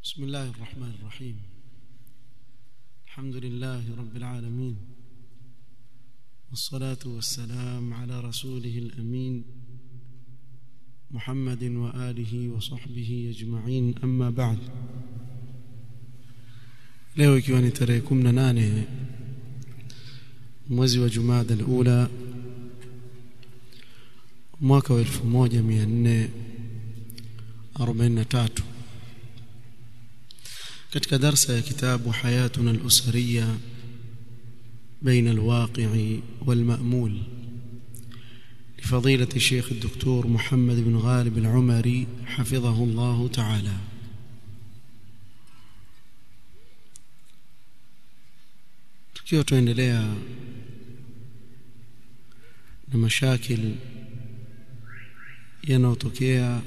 بسم الله الرحمن الرحيم الحمد لله رب العالمين والصلاة والسلام على رسوله الأمين محمد وآله وصحبه أجمعين أما بعد leo ikiwa ni tarehe 18 mwezi wa Jumada al-Ula mwaka wa 1443 katika darsa ya kitabu hayatuna al-usriya بين الواقع والمأمول لفضيلة الشيخ الدكتور محمد بن غالب العمري حفظه الله تعالى tukiwa tuendelea na mashakil yanayotokea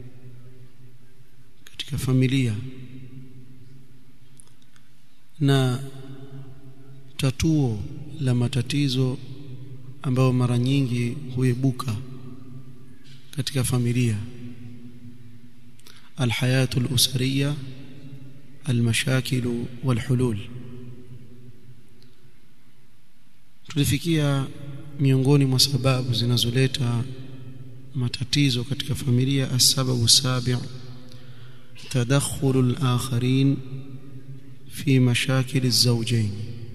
katika familia na tatuo la matatizo ambayo mara nyingi huibuka katika familia alhayatu alusariya almashakil walhulul tulifikia miongoni mwa sababu zinazoleta matatizo katika familia asababu sabi' tadakhul al-akharin fi mashakil az-zawjayn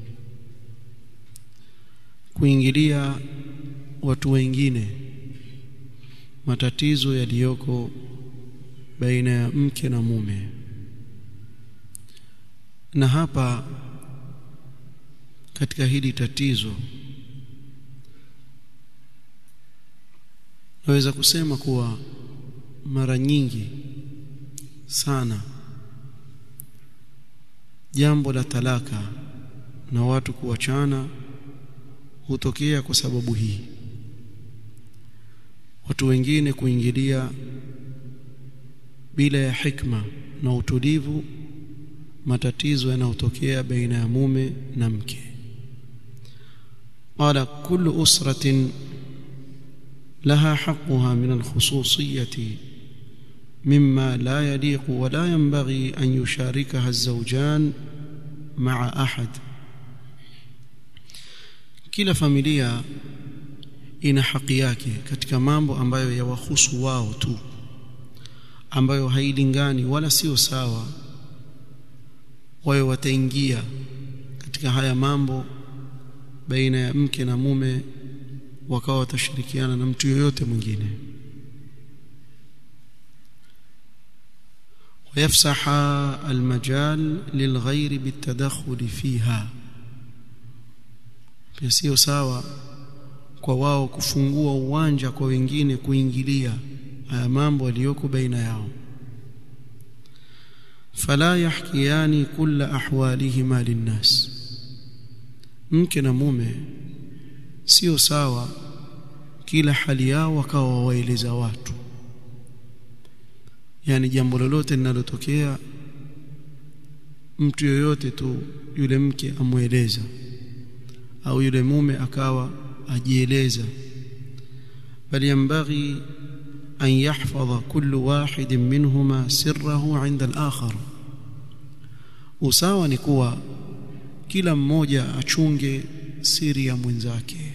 kuingilia watu wengine matatizo yaliyoko baina ya mke na mume na hapa katika hili tatizo naweza kusema kuwa mara nyingi sana jambo la talaka na watu kuachana hutokea kwa sababu hii watu wengine kuingilia bila ya hikma na utulivu matatizo yanayotokea baina ya mume na mke قال كل أسرة لها حقها من الخصوصية مما لا يليق ولا ينبغي أن يشاركها الزوجان مع أحد kila familia ina haki yake katika mambo ambayo yawahusu wao tu ambayo hailingani wala sio sawa wao wataingia katika haya mambo baina ya mke na mume wakawa watashirikiana na mtu yoyote mwingine ويفسح المجال للغير بالتدخل فيها pia sio sawa kwa wao kufungua uwanja kwa wengine kuingilia haya mambo yaliyoko baina yao fala yahkiyani kulla ahwalihima linnas mke na mume sio sawa kila hali yao wakawa waeleza watu yani jambo lolote linalotokea mtu yoyote tu yule mke amweleza au yule mume akawa ajieleza bali yambaghi an yahfadha kullu wahid minhuma sirrahu 'inda al-akhar usawa ni kuwa kila mmoja achunge siri ya mwenzake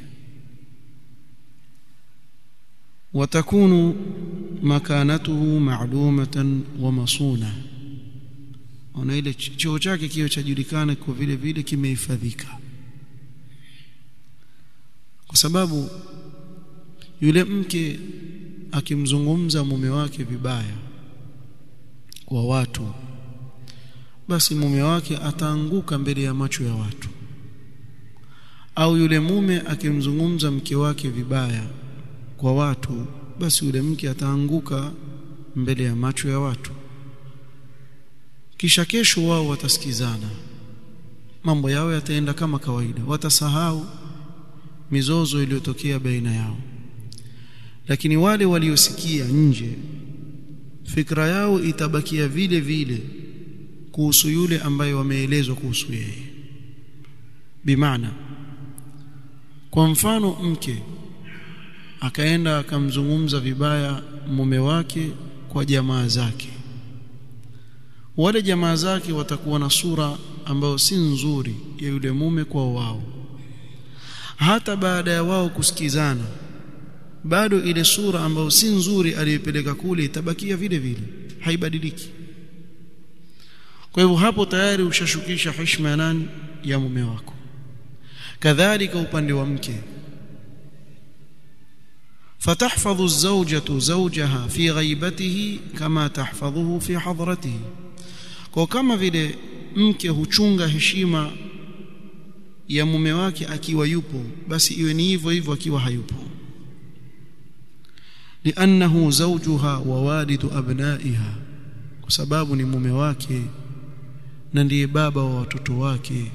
watakunu makanatuhu ma'lumatan wa masuna ona ile choo chake kio chajulikana kwa vile vile kimehifadhika kwa sababu yule mke akimzungumza mume wake vibaya kwa watu basi mume wake ataanguka mbele ya macho ya watu au yule mume akimzungumza mke wake vibaya kwa watu basi yule mke ataanguka mbele ya macho ya watu kisha kesho wao watasikizana mambo yao yataenda kama kawaida watasahau mizozo iliyotokea baina yao lakini wale waliosikia nje fikra yao itabakia vile vile kuhusu yule ambaye wameelezwa kuhusu yeye bimaana kwa mfano mke akaenda akamzungumza vibaya mume wake kwa jamaa zake wale jamaa zake watakuwa na sura ambayo si nzuri ya yule mume kwa wao hata baada ya wao kusikizana bado ile sura ambayo si nzuri aliyopeleka kule itabakia vile vile haibadiliki kwa hivyo hapo tayari ushashukisha heshima ya nani ya mume wako kadhalika upande wa mke فتحفظ الزوجة زوجها في غيبته كما تحفظه في حضرته kwa kama vile mke huchunga heshima ya mume wake akiwa yupo basi iwe ni hivyo hivyo akiwa hayupo liannahu zawjuha wa walidu abnaiha kwa sababu ni mume wake na ndiye baba wa watoto wake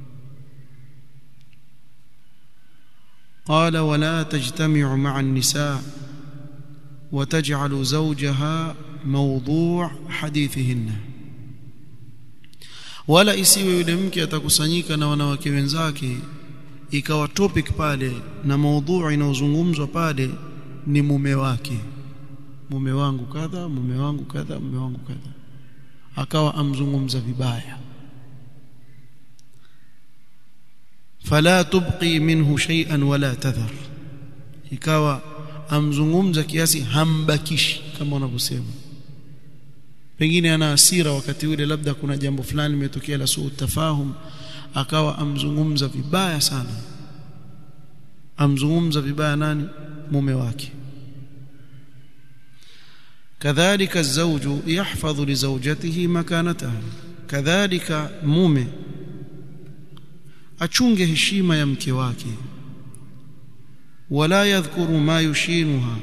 قال ولا تجتمع مع النساء وتجعل زوجها موضوع حديثهن wala isiwe yule mke atakusanyika na wanawake wenzake ikawa topic pale na maudhui inayozungumzwa pale ni mume wake mume wangu kadha mume wangu kadha mume wangu kadha akawa amzungumza vibaya fala tubqi minhu shay'an wala tadhar ikawa amzungumza kiasi hambakishi kama wanavyosema pengine ana hasira wakati ule labda kuna jambo fulani limetokea la suu tafahum akawa amzungumza vibaya sana amzungumza vibaya nani mume wake kadhalika الزوج يحفظ لزوجته مكانتها kadhalika mume achunge heshima ya mke wake wala yadhkuru ma yushinuha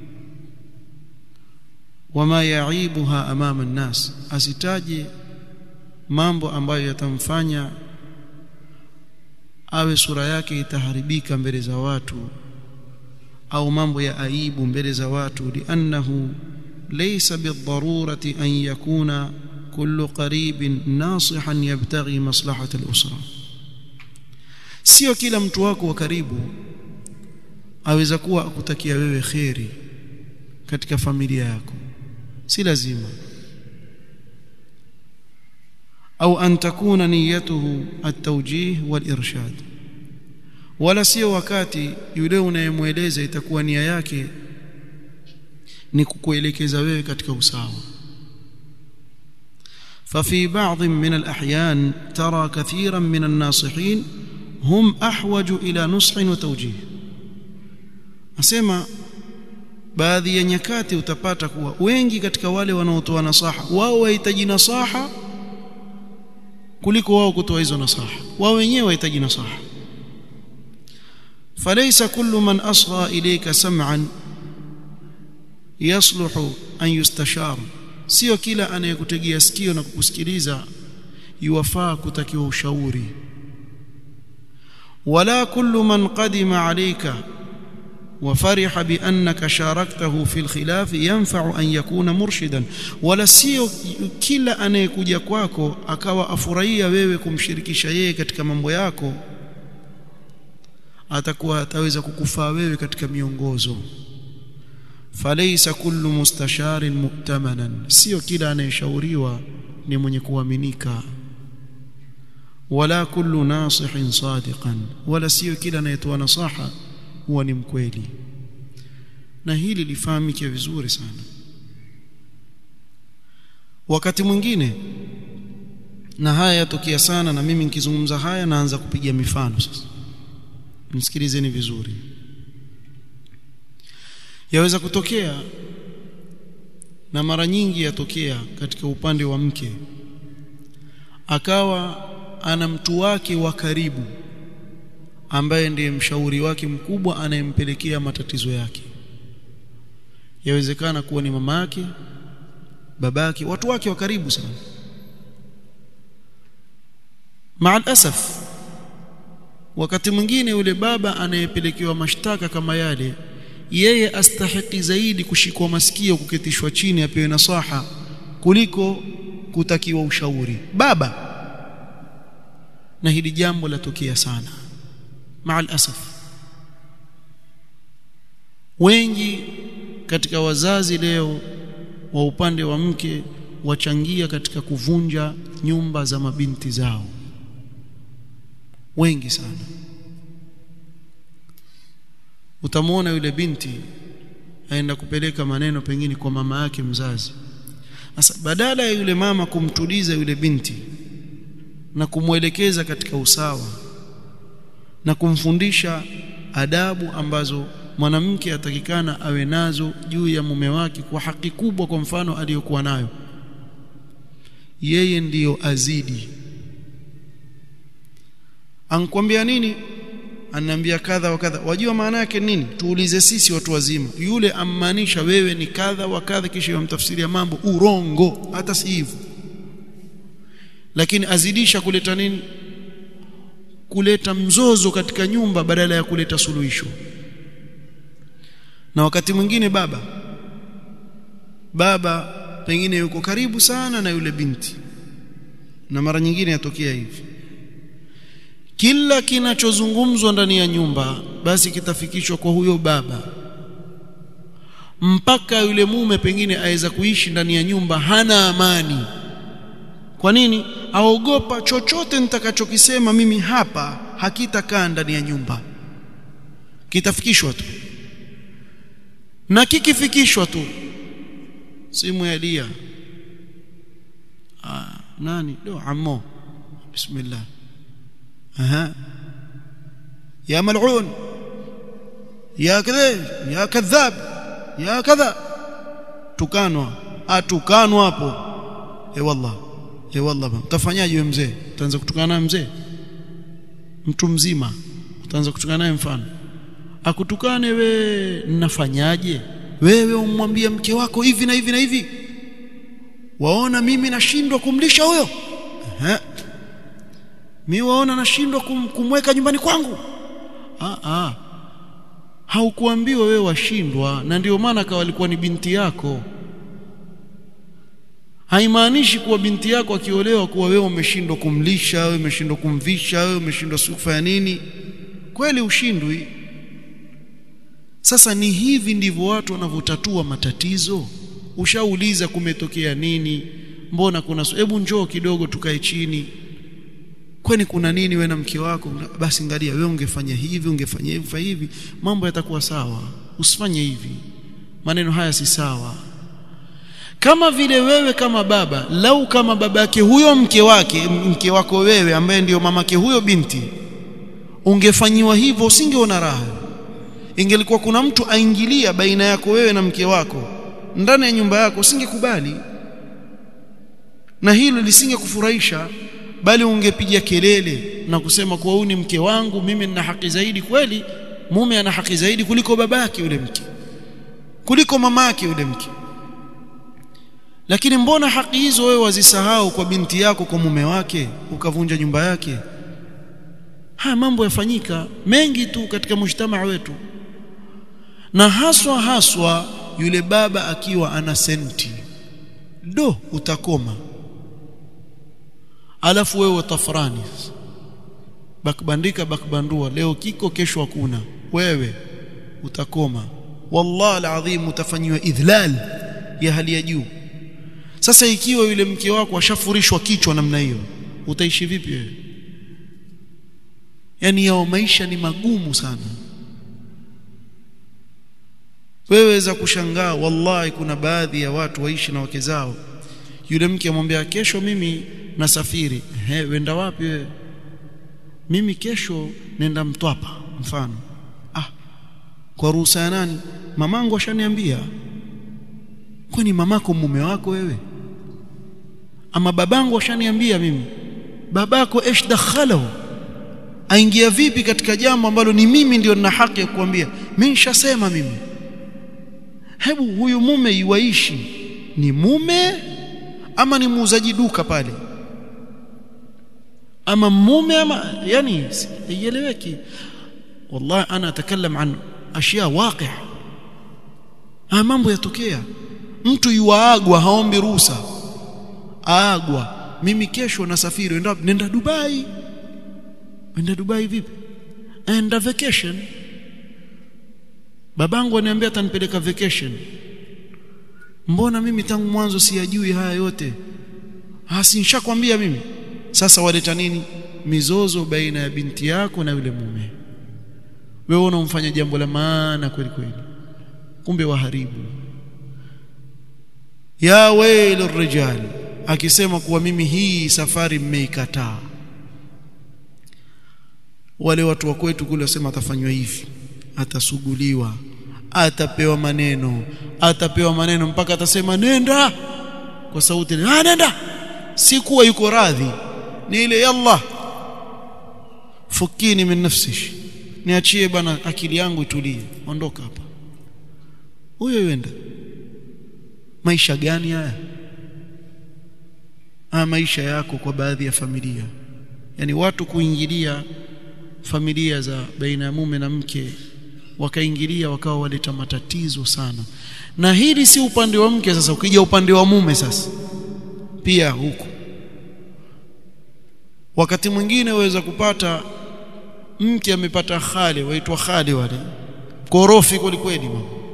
wama yaibuha amama an-nas asitaje mambo ambayo yatamfanya awe sura yake itaharibika mbele za watu au mambo ya aibu mbele za watu liannahu laysa bidharurati an yakuna kullu qaribin nasihan yabtaghi maslahata al-usra sio kila mtu wako wa karibu aweza kuwa akutakia wewe kheri katika familia yako si lazima au an takuna niyatuhu at-tawjih wal-irshad wala sio wakati yule unayemweleza itakuwa nia yake ni kukuelekeza wewe katika usawa ففي بعض من الأحيان ترى كثيرا من الناصحين هم أحوج إلى نصح وتوجيه أسمع baadhi ya nyakati utapata kuwa wengi katika wale wanaotoa nasaha wao wahitaji nasaha kuliko wao kutoa hizo nasaha wao wenyewe wahitaji nasaha falaysa kullu man asgha ilayka sam'an yasluhu an yustashar sio kila anayekutegea sikio na kukusikiliza yuwafaa kutakiwa ushauri wala kullu man qadima alayka وفرح بانك شاركته في الخلاف ينفع ان يكون مرشدا ولا sio kila anayekuja kwako akawa afurahia wewe kumshirikisha yeye katika mambo yako atakuwa ataweza kukufaa wewe katika miongozo falaysa kullu mustasharin mu'tamanan sio kila anayeshauriwa ni mwenye kuaminika wala kullu nasihin sadiqan wala sio kila anayetoa nasaha huwa ni mkweli na hili lifahamike vizuri sana wakati mwingine na haya yatokea sana na mimi nikizungumza haya naanza kupiga mifano sasa msikilizeni vizuri yaweza kutokea na mara nyingi yatokea katika upande wa mke akawa ana mtu wake wa karibu ambaye ndiye mshauri wake mkubwa anayempelekea matatizo yake yawezekana kuwa ni mama yake babake watu wake wa karibu sana maal asaf wakati mwingine yule baba anayepelekewa mashtaka kama yale yeye astahiki zaidi kushikwa masikio kuketishwa chini apewe nasaha kuliko kutakiwa ushauri baba na hili jambo latokea sana maal asaf wengi katika wazazi leo wa upande wa mke wachangia katika kuvunja nyumba za mabinti zao wengi sana utamwona yule binti aenda kupeleka maneno pengine kwa mama yake mzazi sasa badala ya yule mama kumtuliza yule binti na kumwelekeza katika usawa na kumfundisha adabu ambazo mwanamke atakikana awe nazo juu ya mume wake kwa haki kubwa kwa mfano aliyokuwa nayo yeye ndiyo azidi ankwambia nini ananiambia kadha wa kadha wajua maana yake nini tuulize sisi watu wazima yule ammaanisha wewe ni kadha wa kadha kisha yamtafsiria mambo urongo hata si hivyo lakini azidisha kuleta nini kuleta mzozo katika nyumba badala ya kuleta suluhisho na wakati mwingine baba baba pengine yuko karibu sana na yule binti na mara nyingine yatokea hivi kila kinachozungumzwa ndani ya nyumba basi kitafikishwa kwa huyo baba mpaka yule mume pengine aweza kuishi ndani ya nyumba hana amani kwa nini aogopa chochote nitakachokisema mimi hapa hakitakaa ndani ya nyumba kitafikishwa tu na kikifikishwa tu simu ya Lia ah, nani do ammo bismillah aha ya mal'un ya kadha ya kadhab ya kadha tukanwa atukanwa hapo eh wallah eh wallah utafanyaje wewe mzee utaanza kutukana naye mzee mtu mzima utaanza kutukana naye mfano akutukane we nafanyaje wewe umwambia mke wako hivi na hivi na hivi waona mimi nashindwa kumlisha huyo eh mimi waona nashindwa kum, kumweka nyumbani kwangu ah ah haukuambiwa wewe washindwa na ndio maana kawa alikuwa ni binti yako haimaanishi kuwa binti yako akiolewa kuwa wewe umeshindwa kumlisha wewe umeshindwa kumvisha wewe umeshindwa kufanya nini kweli ushindwi sasa ni hivi ndivyo watu wanavyotatua matatizo ushauliza kumetokea nini mbona kuna hebu njoo kidogo tukae chini kwani kuna nini wewe na mke wako basi ngalia wewe ungefanya hivi ungefanya hivi hivi mambo yatakuwa sawa usifanye hivi maneno haya si sawa kama vile wewe kama baba lau kama babake huyo mke wake mke wako wewe ambaye ndiyo mamake huyo binti ungefanyiwa hivyo usingeona raha ingelikuwa kuna mtu aingilia baina yako wewe na mke wako ndani ya nyumba yako usingekubali na hilo lisingekufurahisha bali ungepiga kelele na kusema kwa huyu ni mke wangu mimi nina haki zaidi kweli mume ana haki zaidi kuliko babake yule mke kuliko mamake yule mke lakini mbona haki hizo wewe wazisahau kwa binti yako kwa mume wake ukavunja nyumba yake haya mambo yafanyika mengi tu katika mshtama wetu na haswa haswa yule baba akiwa ana senti do utakoma alafu wewe utafurani bakbandika bakbandua leo kiko kesho hakuna wewe utakoma wallahi alazim utafanyiwa idhlal ya hali ya juu sasa ikiwa yule mke wako ashafurishwa kichwa namna hiyo utaishi vipi wewe yani yao maisha ni magumu sana wewe za kushangaa wallahi kuna baadhi ya watu waishi na wake zao yule mke amwambia kesho mimi nasafiri he wenda wapi wewe mimi kesho nenda mtwapa mfano ah kwa ruhusa ya nani mamangu ashaniambia kwani mamako mume wako wewe ama babangu ashaniambia mimi babako esh dakhalahu aingia vipi katika jambo ambalo ni mimi ndio nina haki ya kuambia mimi nishasema mimi hebu huyu mume iwaishi ni mume ama ni muuzaji duka pale ama mume ama yani ieleweki wallahi ana atakallam an ashia waqi' haya mambo yatokea mtu yuagwa haombi ruhusa aagwa mimi kesho nasafiri nenda nenda Dubai nenda Dubai vipi enda vacation babangu aniambia atanipeleka vacation mbona mimi tangu mwanzo siyajui haya yote hasi nishakwambia mimi sasa waleta nini mizozo baina ya binti yako na yule mume wewe unamfanya jambo la maana kweli kweli kumbe waharibu ya wailu rijal akisema kuwa mimi hii safari mmeikataa wale watu wa kwetu kule wasema atafanywa hivi atasuguliwa atapewa maneno atapewa maneno mpaka atasema nenda kwa sauti ah nenda si kuwa yuko radhi ni ile yalla fukini min nafsish niachie bana akili yangu itulie ondoka hapa huyo yenda maisha gani haya haya maisha yako kwa baadhi ya familia yani watu kuingilia familia za baina ya mume na mke wakaingilia wakawa waleta matatizo sana na hili si upande wa mke sasa ukija upande wa mume sasa pia huku wakati mwingine waweza kupata mke amepata khali waitwa khali wale korofi kweli kweli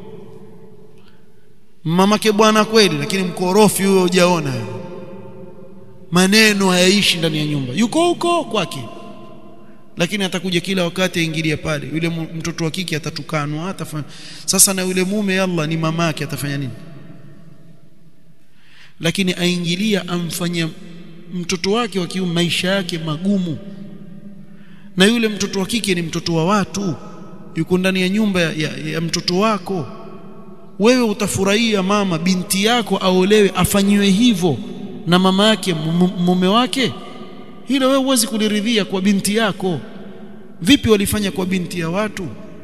mamake bwana kweli lakini mkorofi huyo hujaona maneno hayaishi ndani ya nyumba yuko huko kwake lakini atakuja kila wakati aingilia pale yule mtoto wa kike atatukanwa atafanya sasa na yule mume yalla ni mamake atafanya nini lakini aingilia amfanyia mtoto wake wa kiume maisha yake magumu na yule mtoto wa kike ni mtoto wa watu yuko ndani ya nyumba ya, ya, ya mtoto wako wewe utafurahia mama binti yako aolewe afanyiwe hivyo na mama yake mume wake hilo wewe huwezi kuliridhia kwa binti yako vipi walifanya kwa binti ya watu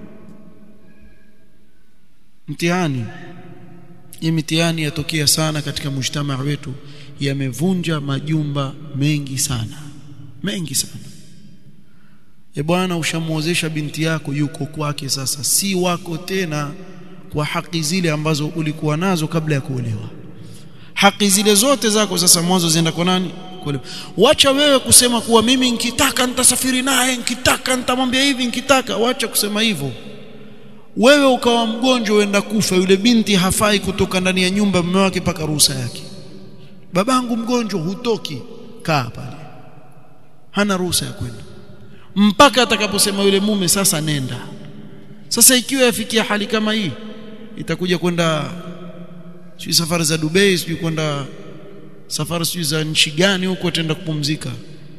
mtihani hii mitihani yatokea sana katika mujtamaa wetu yamevunja majumba mengi sana mengi sana e bwana ushamuozesha binti yako yuko kwake sasa si wako tena kwa haki zile ambazo ulikuwa nazo kabla ya kuolewa haki zile zote zako sasa mwanzo zienda kwa nani kuolewa wacha wewe kusema kuwa mimi nikitaka nitasafiri naye nikitaka nitamwambia hivi nikitaka wacha kusema hivyo wewe ukawa mgonjwa uenda kufa yule binti hafai kutoka ndani ya nyumba mume wake paka ruhusa yake babangu mgonjwa hutoki kaa pale hana ruhusa ya kwenda mpaka atakaposema yule mume sasa nenda sasa ikiwa yafikia hali kama hii itakuja kwenda sijui safari za Dubai sijui kwenda safari sijui za nchi gani huko tenda kupumzika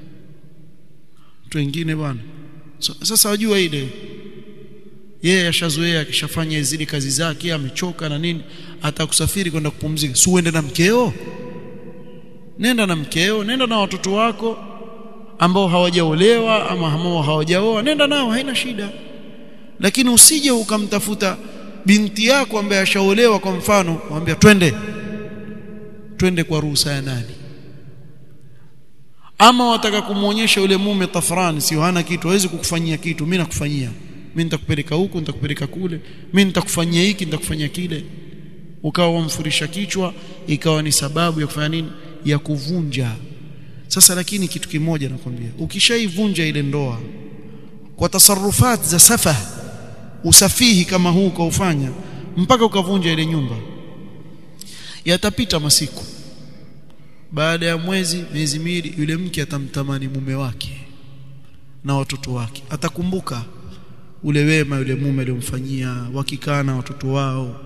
watu wengine bwana so, sasa wajua ile yeye ashazoea akishafanya zile kazi zake amechoka na nini atakusafiri kwenda kupumzika si uende na mkeo nenda na mkeo nenda na watoto wako ambao hawajaolewa ama ambao hawajaoa nenda nao haina shida lakini usije ukamtafuta binti yako ambaye ashaolewa kwa mfano mwambia twende twende kwa ruhusa ya nani ama wataka kumuonyesha yule mume tafrani sio hana kitu hawezi kukufanyia kitu mimi nakufanyia mimi nitakupeleka huku nitakupeleka kule mimi nitakufanyia hiki nitakufanyia kile ukawa wamfurisha kichwa ikawa ni sababu ya kufanya nini ya kuvunja sasa lakini kitu kimoja nakwambia ukishaivunja ile ndoa kwa tasarufat za safah usafihi kama huu ukaufanya mpaka ukavunja ile nyumba yatapita masiku baada ya mwezi miezi miwili yule mke atamtamani mume wake na watoto wake atakumbuka ule wema yule mume aliyomfanyia wakikaa na watoto wao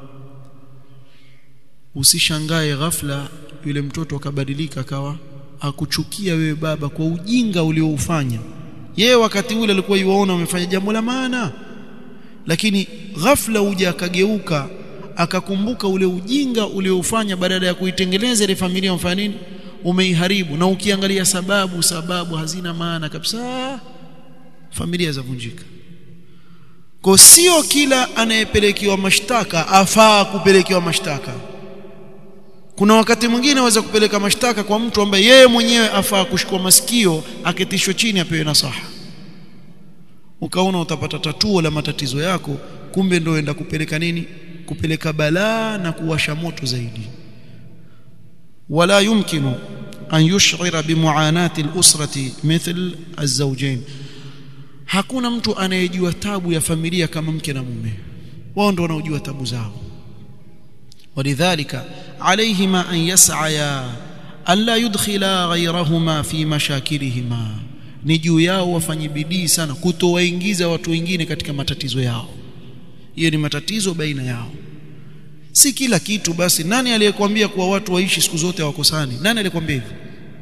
usishangae ghafla yule mtoto akabadilika akawa akuchukia wewe baba kwa ujinga ulioufanya yeye wakati ule alikuwa yuwaona umefanya jambo la maana lakini ghafla uja akageuka akakumbuka ule ujinga ulioufanya badala ya kuitengeneza ile familia umfanya nini umeiharibu na ukiangalia sababu sababu hazina maana kabisa familia zavunjika kwa sio kila anayepelekewa mashtaka afaa kupelekewa mashtaka kuna wakati mwingine aweza kupeleka mashtaka kwa mtu ambaye yeye mwenyewe afaa kushikwa masikio aketishwe chini apewe nasaha ukaona utapata tatuo la matatizo yako kumbe ndio enda kupeleka nini kupeleka balaa na kuwasha moto zaidi wala yumkinu an yush'ira bimuanati al-usrati mithl az-zawjayn hakuna mtu anayejua tabu ya familia kama mke na mume wao ndio wanaojua tabu zao ولذلك عليهما أن يسعيا ألا يدخلا غيرهما في مشاكلهما ni juu yao wafanye bidii sana kutowaingiza watu wengine katika matatizo yao hiyo ni matatizo baina yao si kila kitu basi nani aliyekwambia kuwa watu waishi siku zote hawakosani nani aliyekwambia hivyo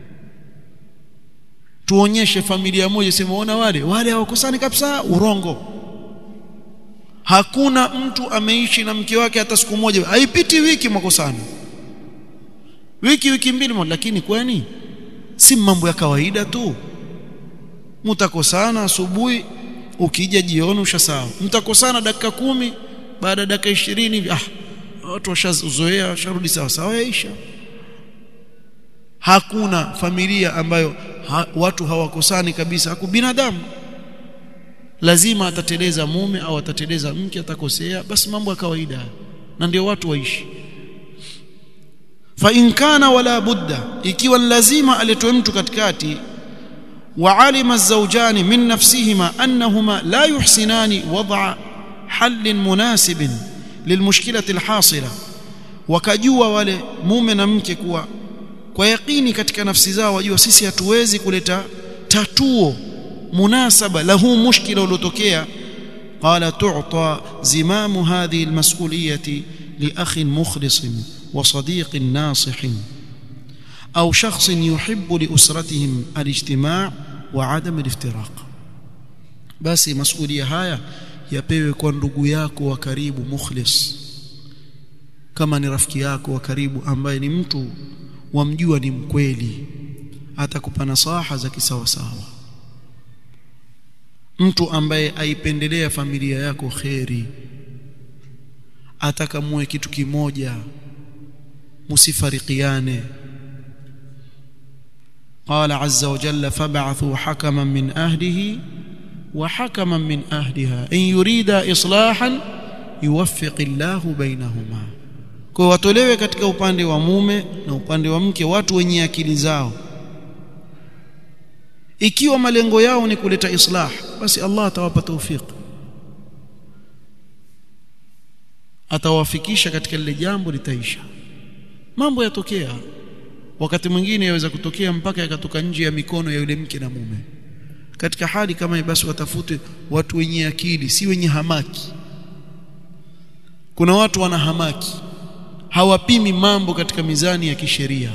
tuonyeshe familia moja sema ona wale wale hawakosani kabisa urongo hakuna mtu ameishi na mke wake hata siku moja haipiti wiki mwakosana wiki wiki mbili moja lakini kwani si mambo ya kawaida tu mtakosana asubuhi ukija jioni ushasawa mtakosana dakika kumi baada ya dakika ishirini hivi ah watu washazoea washarudi sawa sawa yaisha hakuna familia ambayo ha, watu hawakosani kabisa haku binadamu lazima atateleza mume au atateleza mke atakosea basi mambo ya kawaida na ndio watu waishi fa in kana wala budda ikiwa lazima aletwe mtu katikati وعلم الزوجان من نفسهما أنهما لا يحسنان وضع حل مناسب للمشكلة الحاصلة wakajua wale mume na mke kuwa kwa yakini katika nafsi zao wajua sisi hatuwezi kuleta tatuo munasaba la huu mushkila uliotokea qala tu'ta zimamu hadhihi almas'uliyati li akhin mukhlisin wa sadiqin nasihin أو شخص يحب لأسرتهم الاجتماع وعدم الافتراق basi masulia haya yapewe kwa ndugu yako wa karibu mukhlis kama ni rafiki yako wa karibu ambaye ni mtu wamjua ni mkweli atakupa nasaha za kisawasawa mtu ambaye aipendelea familia yako kheri atakamue kitu kimoja musifarikiane قال عز وجل فبعثوا حكما من أهله وحكما من أهلها إن يريد إصلاحا يوفق الله بينهما kwa watolewe katika upande wa mume na upande wa mke watu wenye akili zao ikiwa malengo yao ni kuleta islah basi Allah atawapa tawfik atawafikisha katika lile jambo litaisha mambo yatokea wakati mwingine yaweza kutokea mpaka yakatoka nje ya mikono ya yule mke na mume katika hali kama hii basi watafute watu wenye akili si wenye hamaki kuna watu wana hamaki hawapimi mambo katika mizani ya kisheria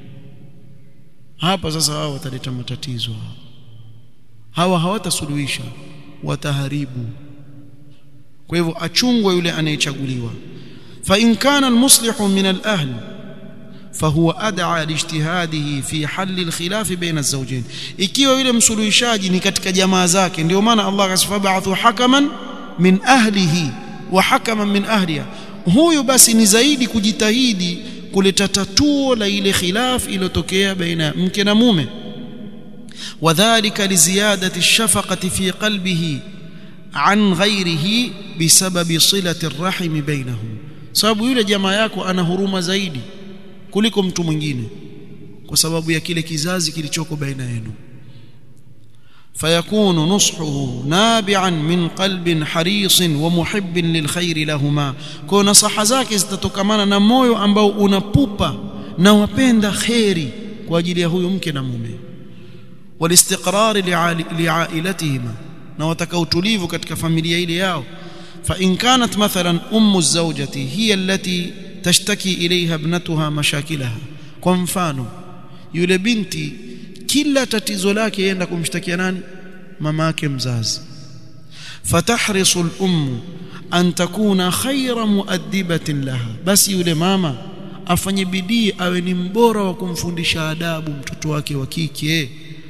hapa sasa hao wataleta matatizo hawa hawatasuluhisha wataharibu kwa hivyo achungwe yule anayechaguliwa fa in kana almuslihu min al-ahli فهو أدعى لاجتهاده في حل الخلاف بين الزوجين ikiwa yule msuluhishaji ni katika jamaa zake ndio maana Allah akasema ba'athu hakaman min ahlihi wa hakaman min ahliha huyu basi ni zaidi kujitahidi kuleta tatuo la ile khilaf iliyotokea baina mke na mume wadhālika liziyadati ash-shafaqati fi qalbihi an ghayrihi bisababi silati ar-rahim bainahum sababu yule jamaa yako ana huruma zaidi kuliko mtu mwingine kwa sababu ya kile kizazi kilichoko baina yenu fayakunu nushuhu nabi'an min qalbin harisin wa muhibbin lilkhair lahuma kwa nasaha zake zitatokamana na moyo ambao unapupa na wapenda khairi kwa ajili ya huyu mke na mume walistiqrar li'ailatihima na wataka utulivu katika familia ile yao fa in kanat mathalan ummu zawjati hiya allati tashtaki ilaiha ibnatuha mashakilaha kwa mfano yule binti kila tatizo lake yenda kumshtakia nani mama yake mzazi fatahrisu al-ummu an takuna khayra muaddibatin laha basi yule mama afanye bidii awe ni mbora wa kumfundisha adabu mtoto wake wa kike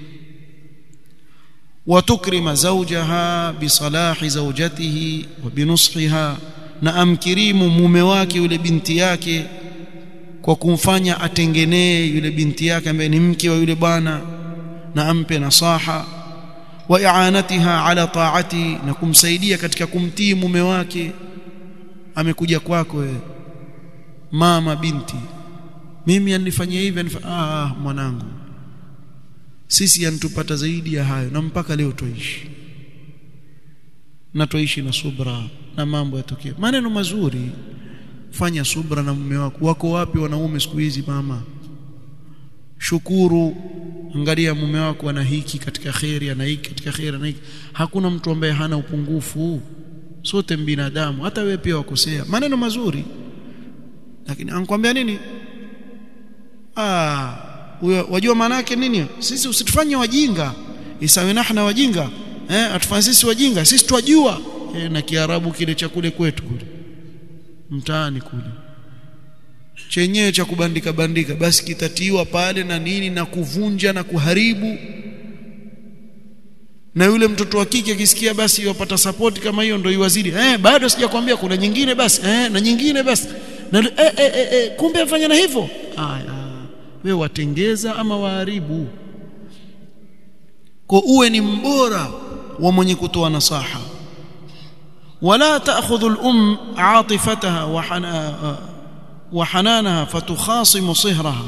وتكرم زوجها بصلاح زوجته وبنصحها na amkirimu mume wake yule binti yake kwa kumfanya atengenee yule binti yake ambaye ni mke wa yule bwana na ampe nasaha wa i'anatiha ala ta'ati na kumsaidia katika kumtii mume wake amekuja kwako wewe mama binti mimi anifanyia hivi anifa ah mwanangu sisi yanitupata zaidi ya hayo na mpaka leo tuishi na tuishi na subra na mambo yatokee maneno mazuri fanya subra na mume wako wako wapi wanaume siku hizi mama shukuru angalia mume wako ana hiki katika khairi ana hiki katika khairi ana hiki hakuna mtu ambaye hana upungufu sote binadamu hata wewe pia wakosea maneno mazuri lakini anakuambia nini ah huyo wajua maana yake nini sisi usitufanye wajinga isawe nahna wajinga eh atufanye sisi wajinga sisi twajua eh, na kiarabu kile cha kule kwetu kule mtaani kule chenyewe cha kubandika bandika basi kitatiwa pale na nini na kuvunja na kuharibu na yule mtoto wa kike akisikia basi yopata support kama hiyo ndio iwazidi eh bado sijakwambia kuna nyingine basi eh na nyingine basi na eh, eh, eh, eh, kumbe afanya na hivyo aya wewe watengeza ama waharibu kwa uwe ni mbora wa mwenye kutoa nasaha wala ta'khudhu al-um 'atifataha wa وحنانها فتخاصم صهرها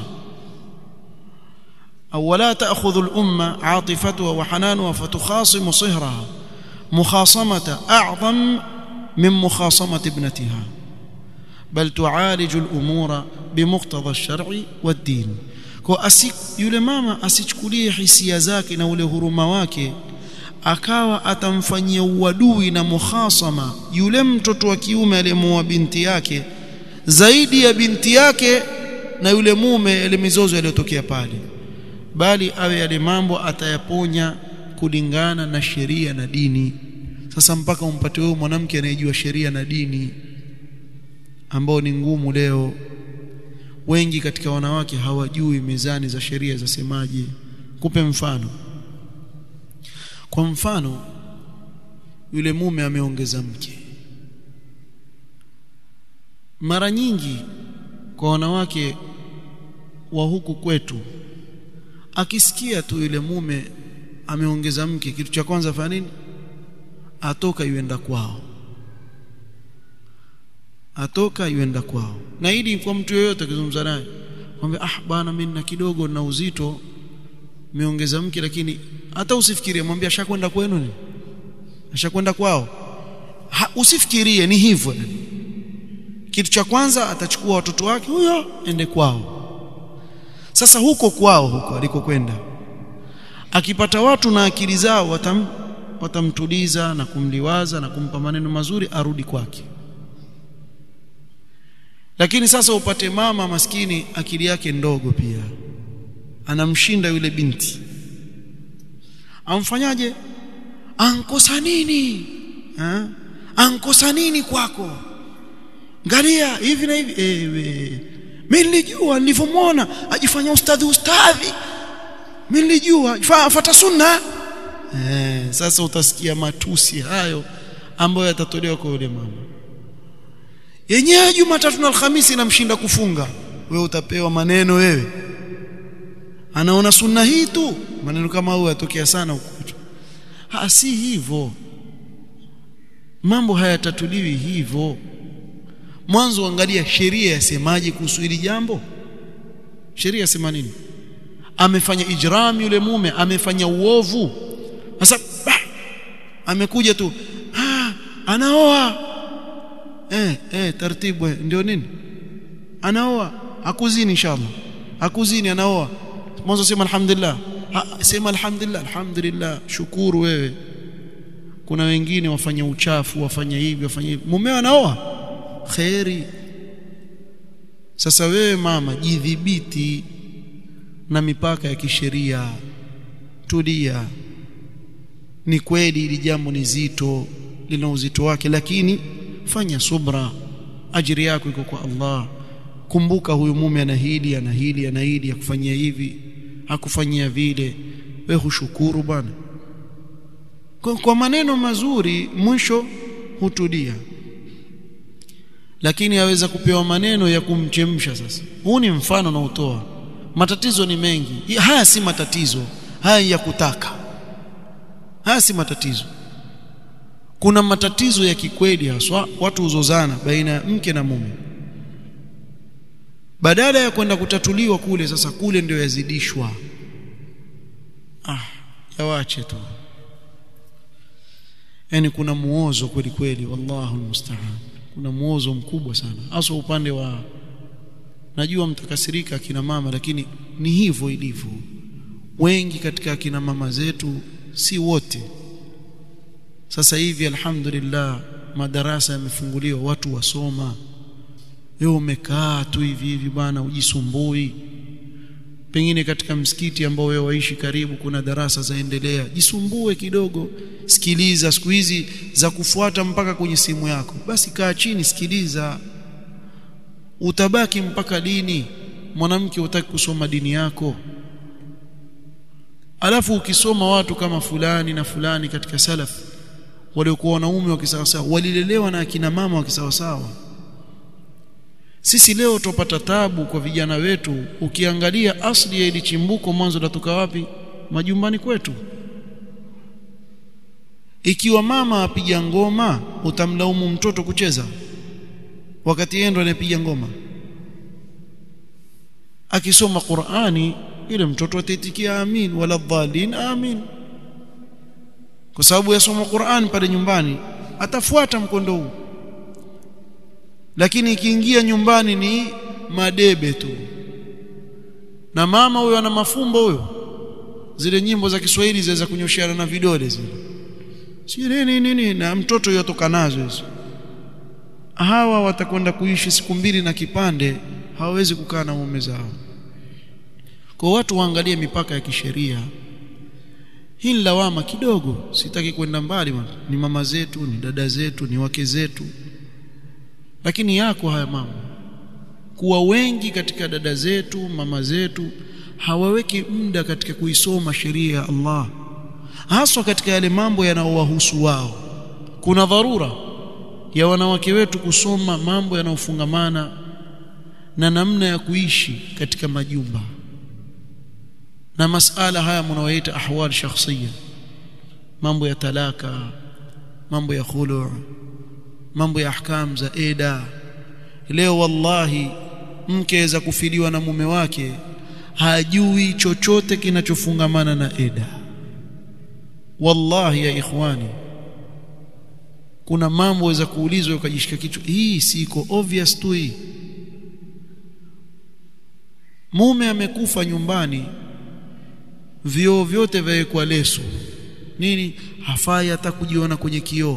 أو ولا تأخذ الأمة عاطفتها وحنانها فتخاصم صهرها مخاصمة أعظم من مخاصمة ابنتها بل تعالج الأمور بمقتضى الشرع والدين kwa asik yule mama asichukulie hisia zake na ule huruma wake akawa atamfanyia uadui na mukhasama yule mtoto wa kiume aliyemuoa binti yake zaidi ya binti yake na yule mume ile mizozo iliyotokea pale bali awe yale mambo atayaponya kulingana na sheria na dini sasa mpaka umpate wewe mwanamke anayejua sheria na dini ambao ni ngumu leo wengi katika wanawake hawajui mizani za sheria zasemaje kupe mfano kwa mfano yule mume ameongeza mke mara nyingi kwa wanawake wa huku kwetu akisikia tu yule mume ameongeza mke kitu cha kwanza fanya nini atoka yuenda kwao atoka yuenda kwao na hili kwa mtu yeyote akizungumza naye kwamba ah bwana mimi na kidogo na uzito meongeza mke lakini hata usifikirie mwambie ashakwenda kwenu ni ashakwenda kwao ha, usifikirie ni hivyo kitu cha kwanza atachukua watoto wake huyo ende kwao sasa huko kwao huko alikokwenda akipata watu na akili zao watam, watamtuliza na kumliwaza na kumpa maneno mazuri arudi kwake lakini sasa upate mama maskini akili yake ndogo pia anamshinda yule binti amfanyaje ankosa nini ha? ankosa nini kwako ngalia hivi na hivi ewe mimi nilijua nilivyomwona ajifanya ustadhi ustadhi mimi nilijua fuata sunna eh sasa utasikia matusi hayo ambayo yatatolewa kwa yule mama yenyewe Jumatatu na Alhamisi namshinda kufunga wewe utapewa maneno wewe anaona sunna hii tu maneno kama hayo yatokea sana huko ha si hivyo mambo hayatatuliwi hivyo mwanzo angalia sheria yasemaje kuhusu hili jambo sheria yasema nini amefanya ijram yule mume amefanya uovu sasa amekuja tu ah anaoa eh eh taratibu ndio nini anaoa akuzini inshallah akuzini anaoa mwanzo sema alhamdulillah ha, sema alhamdulillah alhamdulillah shukuru wewe kuna wengine wafanya uchafu wafanya hivi wafanya hivi mumeo anaoa khairi sasa wewe mama jidhibiti na mipaka ya kisheria tulia ni kweli hili jambo ni zito lina uzito wake lakini fanya subra ajiri yako iko kwa Allah kumbuka huyu mume ana hili ana hili ana hili akufanyia hivi hakufanyia vile wewe hushukuru bwana kwa, kwa maneno mazuri mwisho hutulia lakini aweza kupewa maneno ya kumchemsha sasa huu ni mfano na utoa matatizo ni mengi haya si matatizo haya ya kutaka haya si matatizo kuna matatizo ya kikweli haswa watu huzozana baina ya mke na mume badala ya kwenda kutatuliwa kule sasa kule ndio yazidishwa ah yawache tu yani kuna muozo kweli kweli wallahu almusta'an kuna muozo mkubwa sana hasa upande wa najua mtakasirika akina mama lakini ni hivyo ilivyo wengi katika akina mama zetu si wote sasa hivi alhamdulillah madarasa yamefunguliwa watu wasoma wewe umekaa tu hivi hivi bwana ujisumbui pengine katika msikiti ambao wewe waishi karibu kuna darasa zaendelea jisumbue kidogo sikiliza siku hizi za kufuata mpaka kwenye simu yako basi kaa chini sikiliza utabaki mpaka dini mwanamke utaki kusoma dini yako alafu ukisoma watu kama fulani na fulani katika salaf waliokuwa wanaume wa kisawasawa walilelewa na akina mama wa kisawasawa sisi leo tupata tabu kwa vijana wetu ukiangalia asli ya ili chimbuko mwanzo latoka wapi majumbani kwetu ikiwa mama apiga ngoma utamlaumu mtoto kucheza wakati yeye ndo anapiga ngoma akisoma Qur'ani yule mtoto ataitikia amin wala dhalin amin kwa sababu yasoma Qur'an pale nyumbani atafuata mkondo huu lakini ikiingia nyumbani ni madebe tu na mama huyo ana mafumbo huyo zile nyimbo za Kiswahili zaweza kunyoshiana na vidole zile si nini nini na mtoto yotoka nazo hizo hawa watakwenda kuishi siku mbili na kipande hawawezi kukaa na mume zao kwa watu waangalie mipaka ya kisheria hii lawama kidogo sitaki kwenda mbali man. ni mama zetu ni dada zetu ni wake zetu lakini yako haya mambo kuwa wengi katika dada zetu mama zetu hawaweki muda katika kuisoma sheria ya Allah haswa katika yale mambo yanayowahusu wao kuna dharura ya wanawake wetu kusoma mambo yanayofungamana na namna ya kuishi katika majumba na masala haya mnaoita ahwal shakhsiya mambo ya talaka mambo ya khulu mambo ya ahkam za eda leo wallahi mke za kufiliwa na mume wake hajui chochote kinachofungamana na eda wallahi ya ikhwani kuna mambo waweza kuulizwa ukajishika kichwa hii siko obvious tu hii mume amekufa nyumbani vioo vyote vyawekwa leso nini hafai hata kujiona kwenye kioo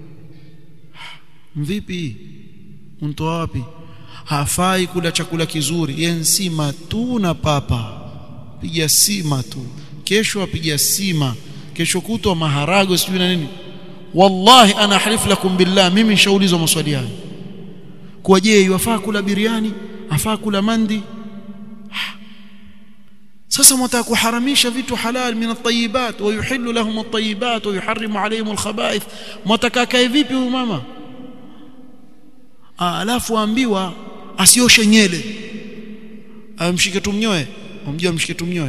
mvipi untoa wapi hafai kula chakula kizuri yensima tu na papa piga sima tu kesho apiga sima kesho kutwa maharago sijui na nini wallahi ana halifu lakum billah mimi nishaulizwa maswali hayo kwa je yafaa kula biriani afaa kula mandi sasa mtaka kuharamisha vitu halal min at-tayyibat wa yuhillu lahum at-tayyibat wa yuharrimu alayhim al-khaba'ith mtaka kae vipi huyu mama alafu ambiwa asioshe nyele amshike tumnyoe umjua mshike tumnyoe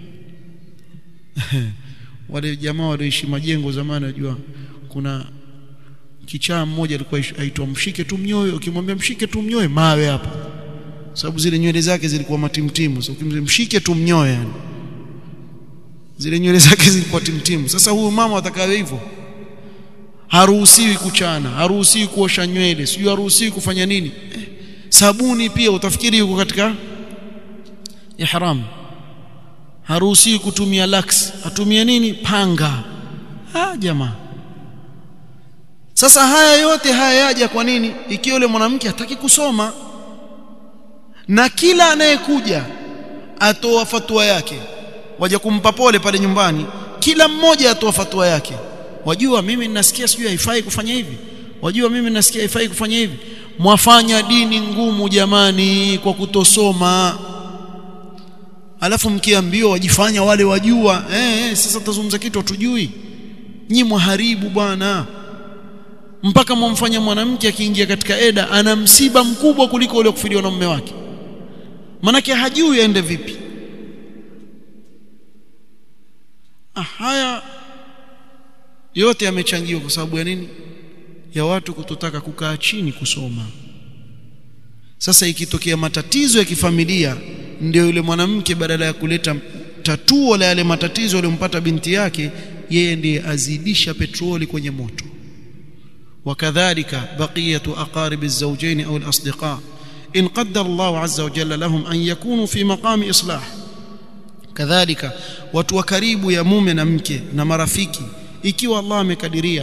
wale jamaa walioishi majengo zamani wajua kuna kichaa mmoja alikuwa aitwa mshike tumnyoe ukimwambia mshike tumnyoe mawe hapo sababu zile nywele zake zilikuwa matimtimu so ukimwambia mshike tumnyoe yani zile nywele zake zilikuwa timtimu sasa huyu mama atakawe hivyo haruhusiwi kuchana haruhusiwi kuosha nywele sijui haruhusiwi kufanya nini eh, sabuni pia utafikiri yuko katika ihram haruhusiwi kutumia lax atumie nini panga ah jamaa sasa haya yote haya yaja kwa nini ikiwa yule mwanamke hataki kusoma na kila anayekuja atoa fatwa yake waje kumpa pole pale nyumbani kila mmoja atoa fatwa yake wajua mimi ninasikia sijui haifai kufanya hivi wajua mimi ninasikia haifai kufanya hivi mwafanya dini ngumu jamani kwa kutosoma alafu mkiambiwa wajifanya wale wajua eh, eh sasa tutazungumza kitu hatujui nyi mwaharibu bwana mpaka mwamfanya mwanamke akiingia katika eda ana msiba mkubwa kuliko ule kufiliwa na mume wake manake hajui aende vipi ah, haya yote yamechangiwa kwa sababu ya nini ya watu kutotaka kukaa chini kusoma sasa ikitokea matatizo ya kifamilia ndio yule mwanamke badala ya kuleta tatuo la yale matatizo aliyompata binti yake yeye ndiye azidisha petroli kwenye moto وكذلك بقية أقارب الزوجين أو الأصدقاء إن قدر الله عز وجل لهم أن يكونوا في مقام إصلاح كذلك watu wa karibu ya mume na mke na marafiki ikiwa Allah amekadiria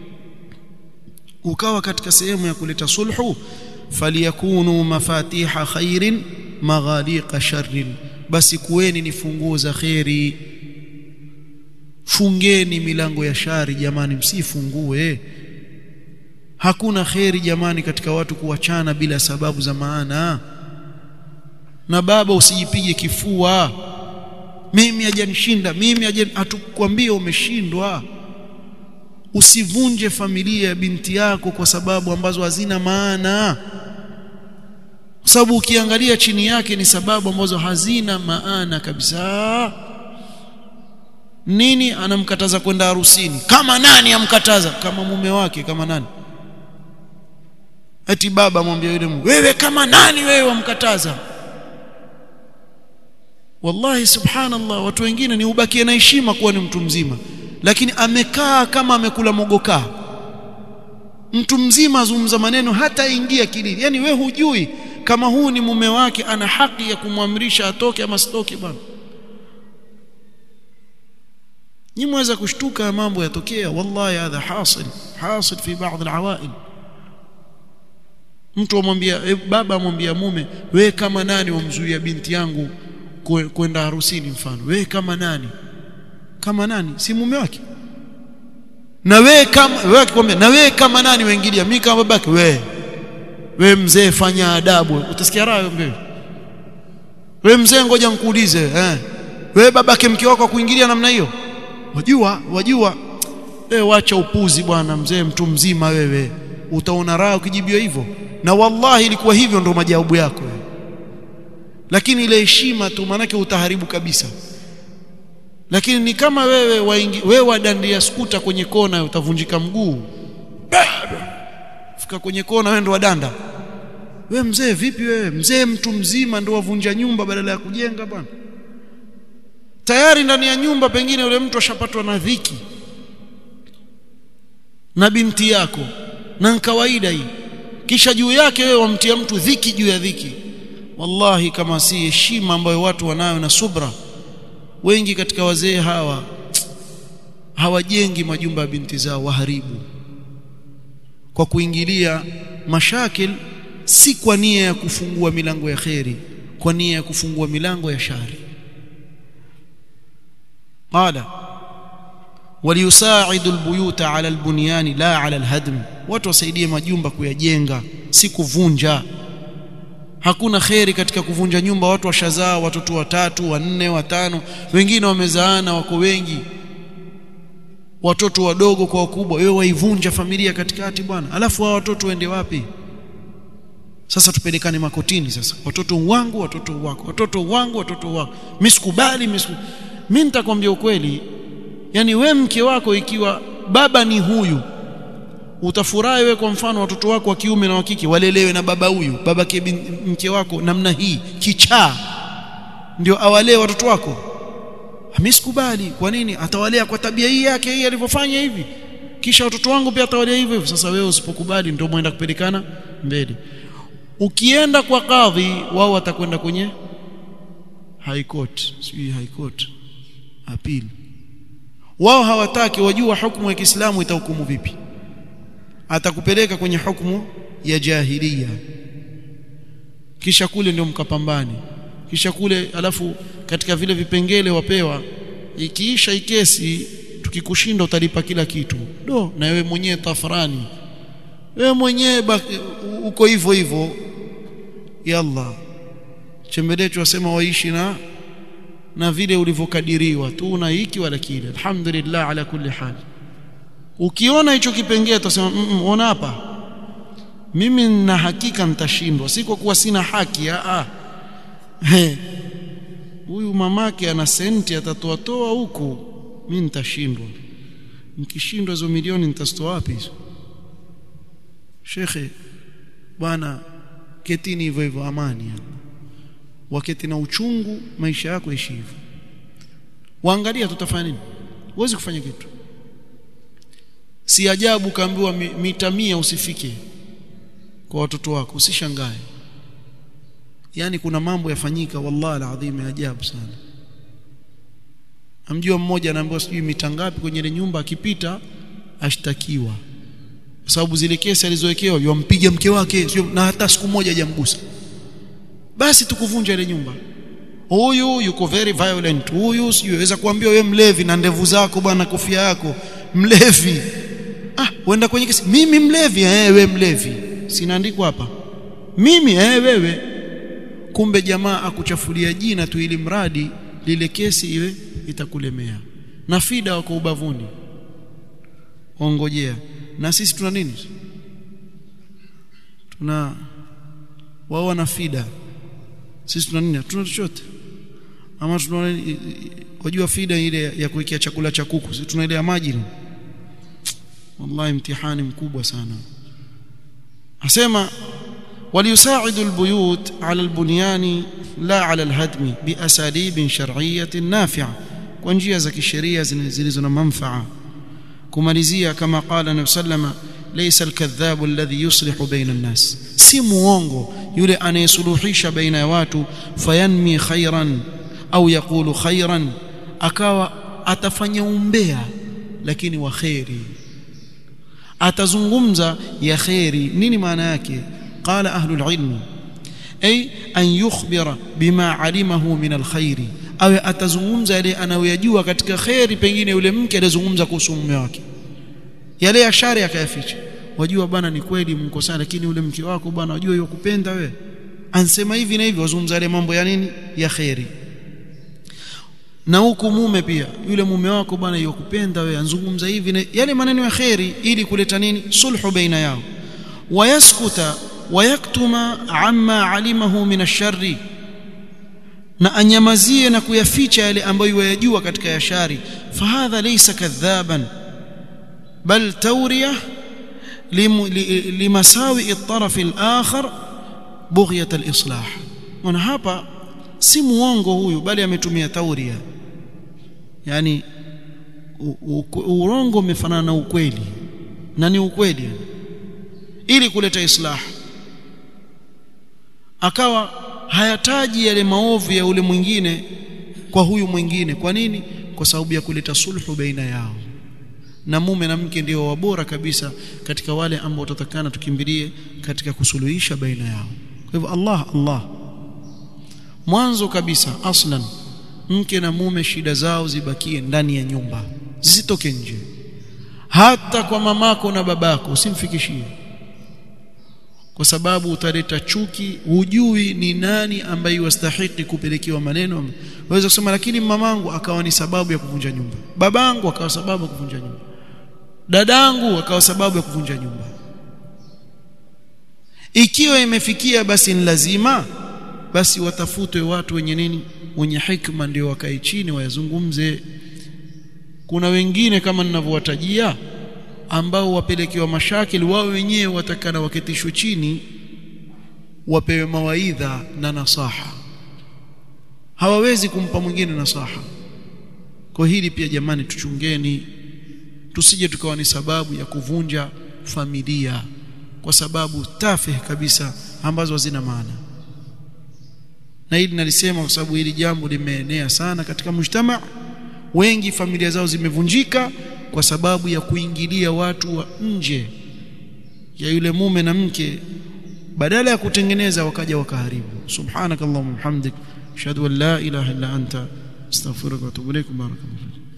ukawa katika sehemu ya kuleta sulhu faliyakunu mafatiha khairin maghaliqa sharrin basi kuweni ni funguo za khairi fungeni milango ya shari jamani msifungue hakuna kheri jamani katika watu kuachana bila sababu za maana na baba usijipige kifua mimi hajanishinda mimi hajan hatukwambia umeshindwa usivunje familia ya binti yako kwa sababu ambazo hazina maana kwa sababu ukiangalia chini yake ni sababu ambazo hazina maana kabisa nini anamkataza kwenda harusini kama nani amkataza kama mume wake kama nani ati baba amwambia yule wewe kama nani wewe wamkataza wallahi subhanallah watu wengine ni ubakie na heshima kuwa ni mtu mzima lakini amekaa kama amekula mogokaa mtu mzima azungumza maneno hata ingia kilini yani we hujui kama huu ni mume wake ana haki ya kumwamrisha atoke ama sitoke bwana ni mweza kushtuka mambo yatokea wallahi hadha hasil hasil fi baadhi alawail mtu amwambia e, baba amwambia mume we kama nani wamzuia binti yangu kwenda harusini mfano we kama nani kama nani si mume wake na we kama wewe akikwambia na we kama nani waingilia mimi kama babake we we mzee fanya adabu utasikia raha mbele we mzee ngoja nikuulize eh we babake mke wako kuingilia namna hiyo wajua wajua wewe wacha upuzi bwana mzee mtu mzima wewe utaona raha ukijibiwa hivyo na wallahi ilikuwa hivyo ndo majawabu yako lakini ile heshima tu manake utaharibu kabisa lakini ni kama wewe waingi, wewe wadandia skuta kwenye kona utavunjika mguu fika kwenye kona wewe ndo wadanda wewe mzee vipi wewe mzee mtu mzima ndo wavunja nyumba badala ya kujenga bwana tayari ndani ya nyumba pengine yule mtu ashapatwa na dhiki na binti yako na kawaida hii kisha juu yake wewe wamtia mtu dhiki juu ya dhiki wallahi kama si heshima ambayo watu wanayo na subra wengi katika wazee hawa hawajengi majumba ya binti zao waharibu kwa kuingilia mashakil si kwa nia ya kufungua milango ya kheri kwa nia ya kufungua milango ya shari qala وليساعد البيوت على البنيان لا على الهدم watu wasaidie majumba kuyajenga si kuvunja hakuna kheri katika kuvunja nyumba watu washazaa watoto watatu wanne watano wengine wamezaana wako wengi watoto wadogo kwa wakubwa wewe waivunja familia katikati bwana alafu hao watoto waende wapi sasa tupelekane makotini sasa watoto wangu watoto wako watoto wangu watoto wako mimi sikubali mimi mimi nitakwambia ukweli yani we mke wako ikiwa baba ni huyu utafurahi wewe kwa mfano watoto wako wa kiume na wa kike walelewe na baba huyu baba mke wako namna hii kichaa ndio awalee watoto wako mimi sikubali kwa nini atawalea kwa tabia hii yake hii alivyofanya hivi kisha watoto wangu pia atawalea hivyo hivyo sasa wewe usipokubali ndio mwenda kupelekana mbele ukienda kwa kadhi wao watakwenda kwenye high court sijui high court appeal wao hawataki wajua hukumu ya Kiislamu itahukumu vipi atakupeleka kwenye hukumu ya jahiliya kisha kule ndio mkapambani kisha kule alafu katika vile vipengele wapewa ikiisha ikesi tukikushinda utalipa kila kitu do na wewe mwenyewe tafrani wewe mwenyewe uko hivyo hivyo yalla chembelecho wasema waishi na na vile ulivyokadiriwa tu na hiki wala kile alhamdulillah ala kulli hal ukiona hicho kipengele utasema mm, ona hapa mimi nina hakika nitashindwa si kwa kuwa sina haki a huyu mamake ana senti atatoa toa huku mimi nitashindwa nikishindwa hizo milioni nitazitoa wapi hizo shekhe bwana ketini hivyo hivyo amani yani waketi na uchungu maisha yako ishi hivyo waangalia tutafanya nini huwezi kufanya kitu si ajabu kaambiwa mita mia usifike kwa watoto wako usishangae yani kuna mambo yafanyika wallahi alazim ya ajabu sana amjua mmoja anaambiwa sijui mita ngapi kwenye ile nyumba akipita ashtakiwa kwa sababu zile kesi alizowekewa yompiga mke wake sio na hata siku moja hajamgusa basi tukuvunja ile nyumba huyu yuko very violent huyu siweza kuambia wewe mlevi na ndevu zako bwana kofia yako mlevi ah uenda kwenye kesi mimi mlevi eh wewe mlevi sinaandikwa hapa mimi eh wewe kumbe jamaa akuchafulia jina tu ili mradi lile kesi iwe itakulemea na fida wako ubavuni ongojea na sisi tuna nini tuna wao wana fida sisi tuna nini tuna chochote ama tuna wajua fida ile ya kuwekea chakula cha kuku sisi tuna ile ya maji wallahi mtihani mkubwa sana asema وليساعد البيوت على البنيان لا على الهدم بأساليب شرعية نافعة ونجيا za kisheria zilizo na manfaa kumalizia kama qala nabii sallama laysa alkadhab alladhi yuslihu baina an-nas si muongo yule anayesuluhisha baina ya watu fayanmi khairan au yaqulu khairan akawa atafanya umbea lakini wa khairi atazungumza ya khairi nini maana yake قال أهل العلم أي أن يخبر بما علمه من الخير awe atazungumza yale anayoyajua katika khairi pengine yule mke alizungumza kuhusu mume wake yale ya shari akayaficha wajua bwana ni kweli mko sana lakini yule mke wako bwana wajua yokupenda we ansema hivi na hivi wazungumza yale mambo ya nini ya khairi na huku mume pia yule mume wako bwana yokupenda we anzungumza hivi na yale maneno ya khairi ili kuleta nini sulhu baina yao wayaskuta wayaktuma amma alimahu min ash-sharri na anyamazie na kuyaficha yale ambayo yayajua katika ya shari fahadha laysa kadhaban bal tawriya limasawi at-taraf al-akhar bughyat al-islah wana hapa si muongo huyu bali ametumia tauria yani urongo umefanana na ukweli na ni ukweli ili kuleta islah akawa hayataji yale maovu ya ule mwingine kwa huyu mwingine kwa nini kwa sababu ya kuleta sulhu baina yao na mume na mke ndio wabora kabisa katika wale ambao tutatakana tukimbilie katika kusuluhisha baina yao kwa hivyo Allah Allah mwanzo kabisa aslan mke na mume shida zao zibakie ndani ya nyumba zisitoke nje hata kwa mamako na babako usimfikishie kwa sababu utaleta chuki hujui ni nani ambaye wastahiki kupelekewa maneno waweza kusema lakini mamangu akawa ni sababu ya kuvunja nyumba babangu akawa sababu ya kuvunja nyumba dadangu akawa sababu ya kuvunja nyumba ikiwa imefikia basi ni lazima basi watafutwe watu wenye nini wenye hikma ndio wakae chini wayazungumze kuna wengine kama ninavyowatajia ambao wapelekewa mashakili wao wenyewe watakana waketishwe chini wapewe mawaidha na nasaha hawawezi kumpa mwingine nasaha kwa hili pia jamani tuchungeni tusije tukawa ni sababu ya kuvunja familia kwa sababu tafih kabisa ambazo hazina maana na hili nalisema kwa sababu hili jambo limeenea sana katika mujtama wengi familia zao zimevunjika kwa sababu ya kuingilia watu wa nje ya yule mume na mke badala ya kutengeneza wakaja wakaharibu subhanakallahumma hamdik ashhadu an la ilaha illa anta astaghfiruka wa atubu ilaik barakallahu